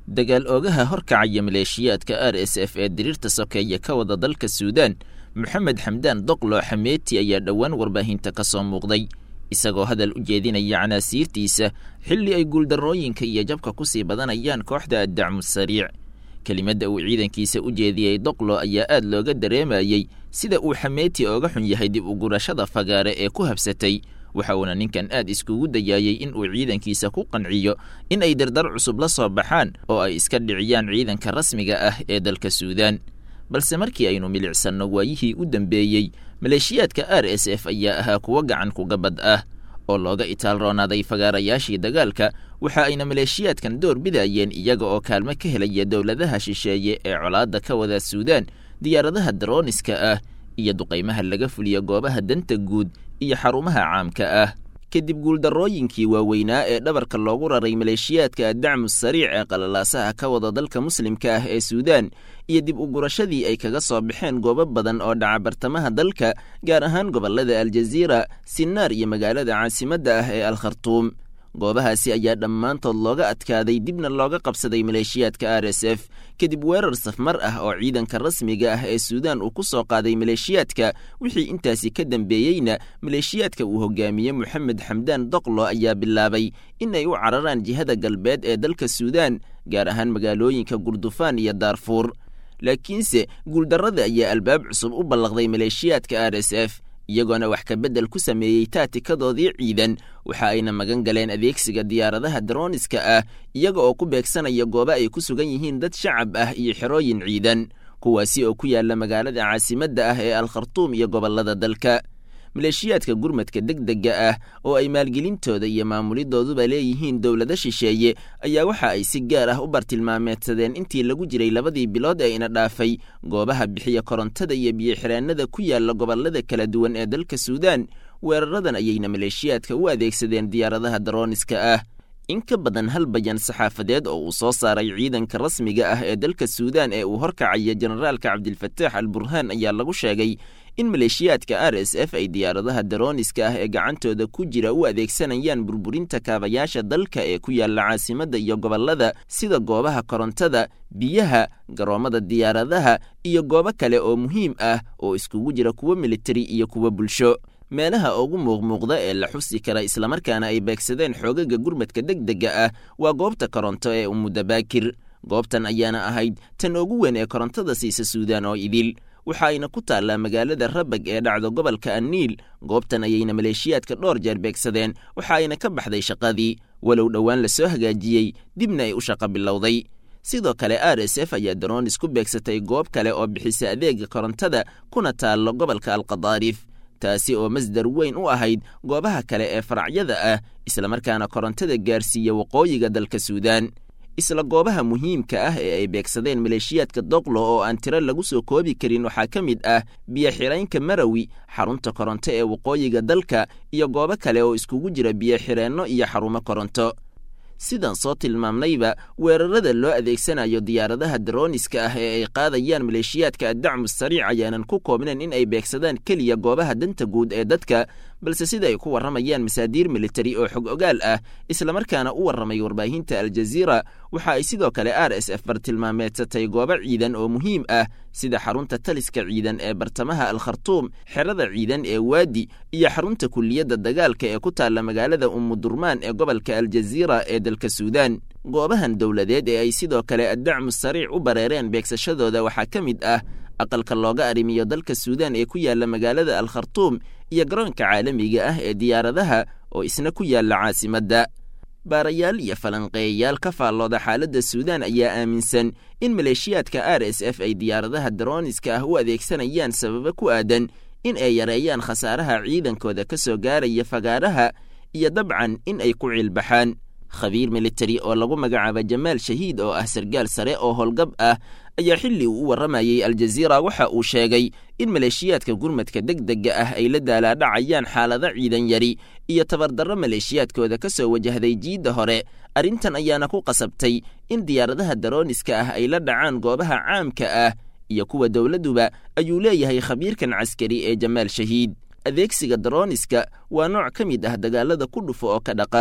dagaal oogaha horkacaya maleeshiyaadka r s f ee diriirta sokeeye ka wada dalka suudaan moxamed xamdaan doqlo xameeti ayaa dhowaan warbaahinta ka soo muuqday isagoo hadal u jeedinaya canaasiirtiisa xilli ay guuldarrooyinka iyo jabka ku sii badanayaan kooxda addacmu sariic kelimadda uu ciidankiisa u jeediyey doqlo ayaa aad looga dareemayey sida uu xameeti ooga xun yahay dib u gurashada fagaare ee ku habsatay waxa uuna ninkan aad iskugu dayaayey in uu ciidankiisa ku qanciyo in ay dardar cusub la soo baxaan oo ay iska dhiciyaan ciidanka rasmiga ah ee dalka suudaan balse markii aynu milicsanno waayihii u dambeeyey maleeshiyaadka r s f ayaa ahaa kuwo gacan kugabad ah oo looga itaalroonaaday fagaarayaashii dagaalka waxa ayna maleeshiyaadkan door bidayeen iyaga oo kaalmo ka helaya dowladaha shisheeye ee colaadda ka wada suudaan diyaaradaha darooniska ah iyo duqaymaha laga fuliya goobaha danta guud iyo xarumaha caamka ah kadib guuldarrooyinkii waaweynaa ee dhabarka loogu raray maleeshiyaadka addacmu sariic ee qalalaasaha ka wada dalka muslimka ah ee suudaan iyo dib u gurashadii ay kaga soo baxeen goobo badan oo dhaca bartamaha dalka gaar ahaan gobollada aljaziira sinaar iyo magaalada caasimadda ah ee al khartuum goobahaasi ayaa dhammaantood looga adkaaday dibna looga qabsaday maleeshiyaadka r s f kadib weerar safmar ah oo ciidanka rasmiga ah ee suudaan uu ku soo qaaday maleeshiyaadka wixii intaasi ka dambeeyeyna maleeshiyaadka uu hogaamiye moxamed xamdaan doqlo ayaa bilaabay in ay u cararaan jihada galbeed ee dalka suudaan gaar ahaan magaalooyinka gurdufaan iyo daarfuur laakiinse guuldarrada ayaa albaab cusub u ballaqday maleeshiyaadka r s f iyagoona wax ka beddel ku sameeyey taatikadoodii ciidan waxa ayna magan galeen adeegsiga diyaaradaha darooniska ah iyaga oo ku beegsanaya goobo ay ku sugan yihiin dad shacab ah iyo xerooyin ciidan kuwaasi oo ku yaalla magaalada caasimadda ah ee al khartuum iyo gobollada dalka maleeshiyaadka gurmadka degdega ah oo ay maalgelintooda iyo maamulidooduba leeyihiin dowlado shisheeye ayaa waxa ay si gaar ah u bartilmaameedsadeen intii lagu jiray labadii bilood ee ina dhaafay goobaha bixiya korontada iyo biyoxiraanada ku yaalla gobollada kala duwan ee dalka suudaan weeraradan ayayna maleeshiyaadka u adeegsadeen diyaaradaha darooniska ah in ka badan hal bayan saxaafadeed oo uu soo saaray ciidanka rasmiga ah ee dalka suudaan ee uu horkacaya generaalka cabdilfataax al burhaan ayaa lagu sheegay in maleeshiyaadka r s f ay diyaaradaha darooniska ah ee gacantooda ku jira u adeegsanayaan burburinta kaabayaasha dalka ee ku yaalla caasimadda iyo gobollada sida goobaha korontada biyaha garoommada diyaaradaha iyo goobo kale oo muhiim ah oo iskugu jira kuwo militari iyo kuwo bulsho meelaha ugu muuqmuuqda ee la xusi kara islamarkaana ay beegsadeen xoogaga gurmadka degdega ah waa goobta koronto ee umudabaakir goobtan ayaana ahayd tan ugu weyn ee korontada siisa suudaan oo idil waxa ayna ku taallaa magaalada rabag ee dhacdo gobolka anniil goobtan ayayna maleeshiyaadka dhowr jeer beegsadeen waxa ayna ka baxday shaqadii walow dhowaan la soo hagaajiyey dibna ay u shaqo bilowday sidoo kale r s f ayaa daroonis ku beegsatay goob kale oo bixisa adeega korontada kuna taallo gobolka alqadaarif taasi oo masdar weyn u ahayd goobaha kale ee faracyada ah islamarkaana korontada gaarsiiya waqooyiga dalka suudaan isla goobaha muhiimka ah ee ay beegsadeen maleeshiyaadka doqlo oo aan tiro lagu soo koobi karin waxaa ka mid ah biyo-xiraynka marawi xarunta koronto ee waqooyiga dalka iyo goobo kale oo iskugu jira biyo-xireenno iyo xarumo koronto sidaan soo tilmaamnayba weerarada loo adeegsanayo diyaaradaha darooniska ah ee ay qaadayaan maleeshiyaadka addacmu sariic ayaanan ku koobnayn in ay beegsadaan keliya goobaha danta guud ee dadka balse sida ay ku warramayaan masaadiir militari oo xog ogaal ah islamarkaana u warramay warbaahinta aljaziira waxa ay sidoo kale r s f bartilmaameedsatay goobo ciidan oo muhiim ah sida xarunta taliska ciidan ee bartamaha al khartuum xerada ciidan ee waadi iyo xarunta kuliyadda dagaalka ee ku taalla magaalada umudurmaan ee gobolka aljaziira ee dalka suudaan goobahan dowladeed ee ay sidoo kale addacmu sariic u bareereen beegsashadooda waxaa ka mid ah aqalka looga arrimiyo dalka suudaan ee ku yaalla magaalada al khartuum iyo garoonka caalamiga ah ee diyaaradaha oo isna ku yaalla caasimadda baarayaal iyo falanqeeyayaal ka faallooda xaaladda suudaan ayaa aaminsan in maleeshiyaadka r s f ay diyaaradaha darooniska ah u adeegsanayaan sababo ku aadan in ay yareeyaan khasaaraha ciidankooda ka soo gaaraya fagaaraha iyo dabcan in ay ku ciilbaxaan khabiir militari oo lagu magacaaba jamaal shahiid oo ah sargaal sare oo howlgab ah ayaa xilli uu u warramayey aljaziira waxa uu sheegay in maleeshiyaadka gurmadka degdega ah ay la daalaadhacayaan xaalado ciidan yari iyo tabardarro maleeshiyaadkooda ka soo wajahday jiidda hore arrintan ayaana ku qasabtay in diyaaradaha darooniska ah ay la dhacaan goobaha caamka ah iyo kuwa dowladduba ayuu leeyahay khabiirkan caskari ee jamaal shahiid adeegsiga darooniska waa nooc ka mid ah dagaalada ku dhufo oo ka dhaqaaq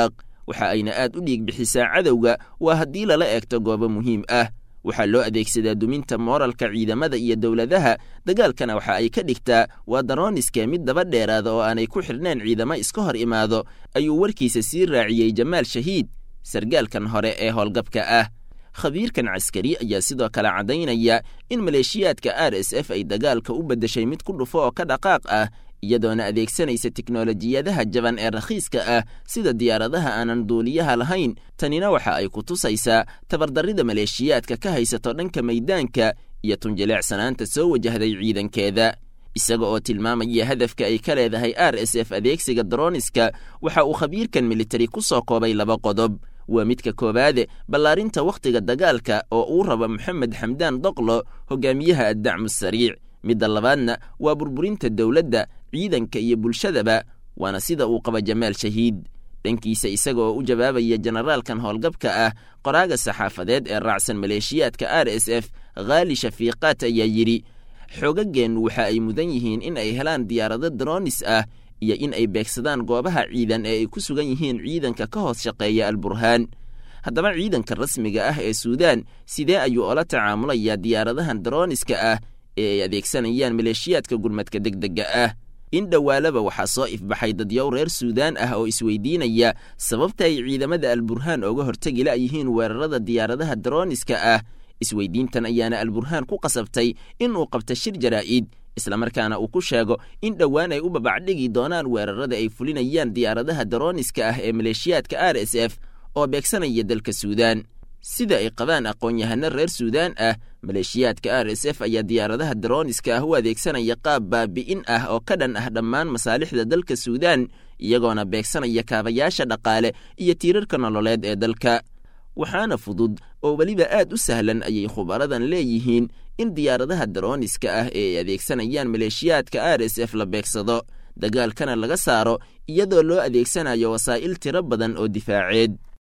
waxa ayna aad u dhiig bixisaa cadowga waa haddii lala eegto goobo muhiim ah waxaa loo adeegsadaa duminta mooralka ciidamada iyo dowladaha dagaalkana waxa ay ka dhigtaa waa darooniska mid daba dheeraada oo aanay ku xidhneen ciidamo iska hor imaado ayuu warkiisa sii raaciyey jamaal shahiid sargaalkan hore ee howlgabka ah khabiirkan caskari ayaa sidoo kale caddaynaya in maleeshiyaadka r s f ay dagaalka u beddeshay mid ku dhufo oo ka dhaqaaq ah iyadoona adeegsanaysa tiknolojiyadaha jaban ee rakhiiska ah sida diyaaradaha aanan duuliyaha lahayn tanina waxa ay ku tusaysaa tabardarrida maleeshiyaadka ka haysato dhanka maydaanka iyo tunjileecsanaanta soo wajahday ciidankeeda isaga oo tilmaamaya hadafka ay ka leedahay r s f adeegsiga daroniska waxa uu khabiirkan militari ku soo koobay laba qodob waa midka koowaade ballaarinta wakhtiga dagaalka oo uu rabo moxamed xamdaan doqlo hogaamiyaha addacmu sariic midda labaadna waa burburinta dowladda ciidanka iyo bulshadaba waana sida uu qaba jamaal shahiid dhankiisa isaga oo u jawaabaya jenaraalkan howlgabka ah qoraaga saxaafadeed ee raacsan maleeshiyaadka r s f khaali shafiiqaat ayaa yidhi xoogageennu waxa ay mudan yihiin in ay helaan diyaarado daroonis ah iyo in ay beegsadaan goobaha ciidan ee ay ku sugan yihiin ciidanka ka hoos shaqeeya alburhaan haddaba ciidanka rasmiga ah ee suudaan sidee ayuu ola tacaamulayaa diyaaradahan darooniska ah ee ay adeegsanayaan maleeshiyaadka gurmadka degdega ah in dhowaalaba waxaa soo ifbaxay dadyow reer suudaan ah oo isweydiinaya sababta ay ciidamada alburhaan ooga hortegi la'yihiin weerarada diyaaradaha darooniska ah isweydiintan ayaana alburhaan ku qasabtay in uu qabto shir jaraa'id islamarkaana uu ku sheego in dhowaan ay u babacdhigi doonaan weerarada ay fulinayaan diyaaradaha darooniska ah ee maleeshiyaadka r s f oo beegsanaya dalka suudaan sida ay qabaan aqoon-yahano reer suudaan ah maleeshiyaadka r s f ayaa diyaaradaha darooniska ah u adeegsanaya qaab baabi'in ah oo ka dhan ah dhammaan masaalixda dalka suudaan iyagoona beegsanaya kaabayaasha dhaqaale iyo tiirarka nololeed ee dalka waxaana fudud oo weliba aad u sahlan ayay khubaradan leeyihiin in diyaaradaha darooniska ah ee ay adeegsanayaan maleeshiyaadka r s f la beegsado dagaalkana laga saaro iyadoo loo adeegsanayo wasaa'il tiro badan oo difaaceed